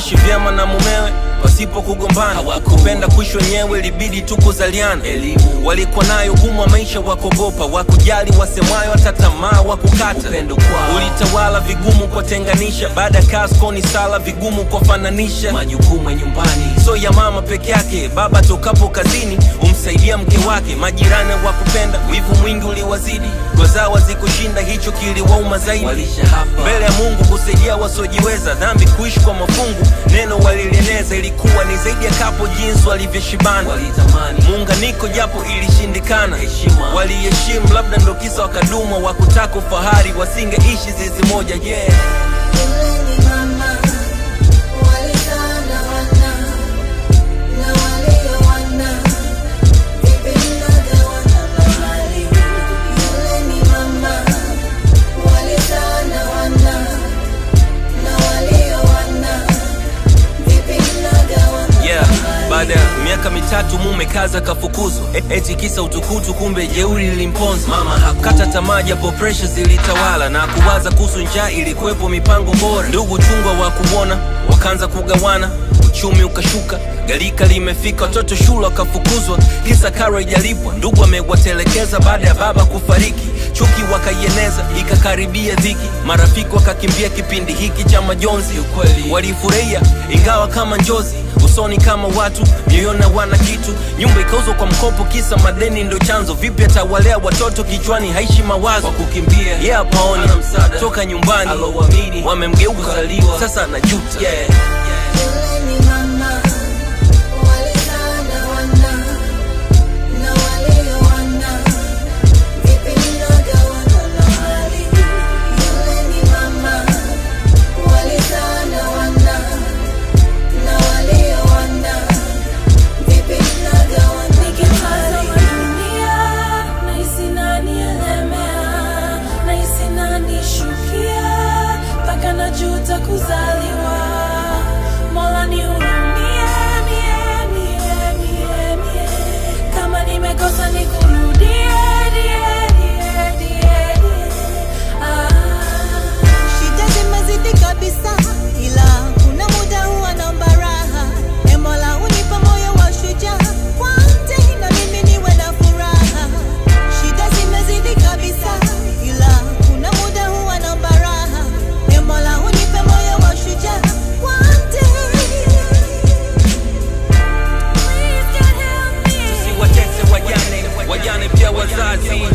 kuishi vyema na mumewe pasipo kugombana kupenda kuishi wenyewe ilibidi tu kuzaliana elimu walikuwa nayo gumu wa maisha wakogopa wakujali wasemwayo hata tamaa wakukata ulitawala vigumu kuwatenganisha baada ya kasko ni sala vigumu kuwafananisha majukumu ya nyumbani so ya mama peke yake baba tokapo kazini umsaidia mke wake majirani wakupenda wivu mwingi uliwazidi gozawa zikushinda hicho kiliwauma zaidi mbele ya mungu kusaidia wasiojiweza dhambi kuishi kwa mafungu neno walilieneza ilikuwa ni zaidi ya kapo jinsi walivyoshibana muunganiko japo ilishindikana waliheshimu labda ndo kisa wakadumwa wakutaka ufahari wasingeishi zizi moja yeah. Yule ni mama walizaa na wana na waliowana vipi mnagawana mahali? Yule ni mama walizaa na wana na waliowana vipi mnagawana yeah. baada ya miaka mitatu mume kaza kafukuzwa E- eti kisa utukutu kumbe jeuri lilimponza mama kata tamaa japo presha zilitawala na kuwaza kuhusu njaa ilikuwepo mipango bora ndugu chungwa wa kuona wakaanza kugawana uchumi ukashuka galika limefika watoto shule wakafukuzwa kisa karo ijalipwa ndugu amewatelekeza baada ya baba kufariki chuki wakaieneza ikakaribia dhiki marafiki wakakimbia kipindi hiki cha majonzi walifurahia ingawa kama njozi usoni kama watu mioyoni wana kitu nyumba ikauzwa kwa mkopo kisa madeni ndo chanzo vipi atawalea watoto kichwani haishi mawazo kukimbia ye yeah, paoni toka nyumbani wamemgeuka sasa najuta yeah. Yule ni mama walizaa na wana na waliowana vipi mnagawana mahali? Yule ni mama walizaa na wana na waliowana vipi mnagawana Nikitazama dunia nahisi nanielemea, nahisi nanishukia, mpaka najuta kuzaliwa. Mola nihurumie, mie, mie, mie, mie. Kama nimekosa nikurudie, die, die, die, die. Ah. Shida zimezidi kabisa, ila kuna muda huwa naomba raha. E Mola unipa moyo wa shujaa, kwante na mimi niwe na furaha. Shida zimezidi kabisa, ila kuna muda huwa naomba raha. E Mola unipe moyo wa shujaa, kwante Please God help me. watese wajane wajane pia wazazi